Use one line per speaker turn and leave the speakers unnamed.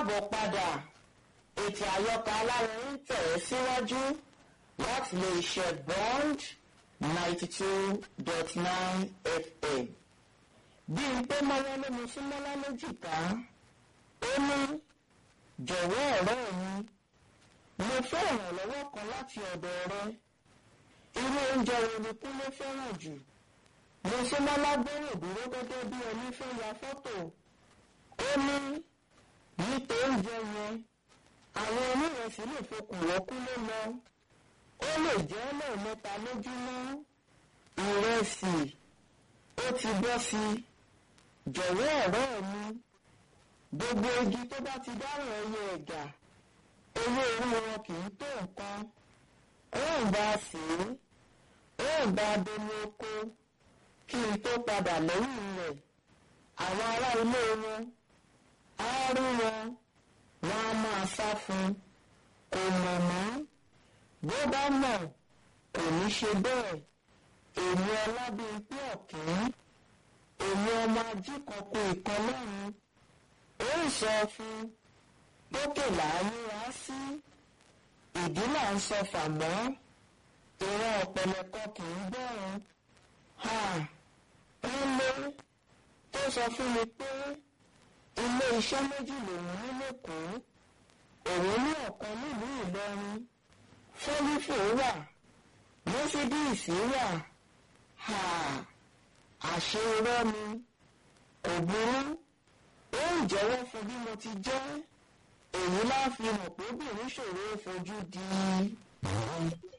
káàbọ̀ padà ètò àyọkà aláwọ̀ ń tẹ̀ ẹ́ síwájú láti lè ṣe bond ninety two dot nine fm bí n pé mọ́lá ló mu sí mọ́lá lójìká ó ní jọ̀wọ́ ọ̀rẹ́ mi mo fẹ́ ìrànlọ́wọ́ kan láti ọ̀dọ̀ rẹ irú oúnjẹ wo ni kúnlé fẹ́ràn jù mo ṣe mọ́lá gbẹ́rù dúró gẹ́gẹ́ bí ẹni fẹ́ ya fọ́tò ó ní nípa oúnjẹ yẹn àwọn onírẹsì lè fokùn wọ́kúnlé lọ ó lè jẹ́ lẹ́ẹ̀mẹ́ta lójúmọ́ ìrẹsì ó ti bọ́ sí i jọ̀wọ́ ọ̀rẹ́ mi gbogbo igi tó bá ti dárò ẹyẹ ẹ̀gà owó orí wọn kì í tó nǹkan ó ń bá a sè é ó ń bá a domi oko kí n tó padà lẹ́yìn rẹ̀ àwọn ará ilé wọn á rí wọn wọn á máa sá fún un kò mọ̀ mọ́ bó bá mọ̀ kò ní ṣe bẹ́ẹ̀ èmi ọlábíyí ọ̀kín èmi ọmọ ajíkọ̀kọ̀ ìkan lẹ́yìn ó ń sọ fún lókè láàyè wá sí ìdí là ń sọ fàmọ́ ìran ọ̀pẹ̀lẹ̀kọ kì í bẹ̀rù nílé tó sọ fún mi pé ilé iṣẹ́ méjì lòun ní lẹ́kọ̀ọ́ òun ní ọ̀kan nílùú Ìlọrin fólífò wà mọ́sídíìsì wà àṣẹ irọ́ mi kò burú ó ń jẹ́wọ́ fún bí mo ti jẹ́ èyí láfi mọ̀ pé obìnrin ṣòro fojú di.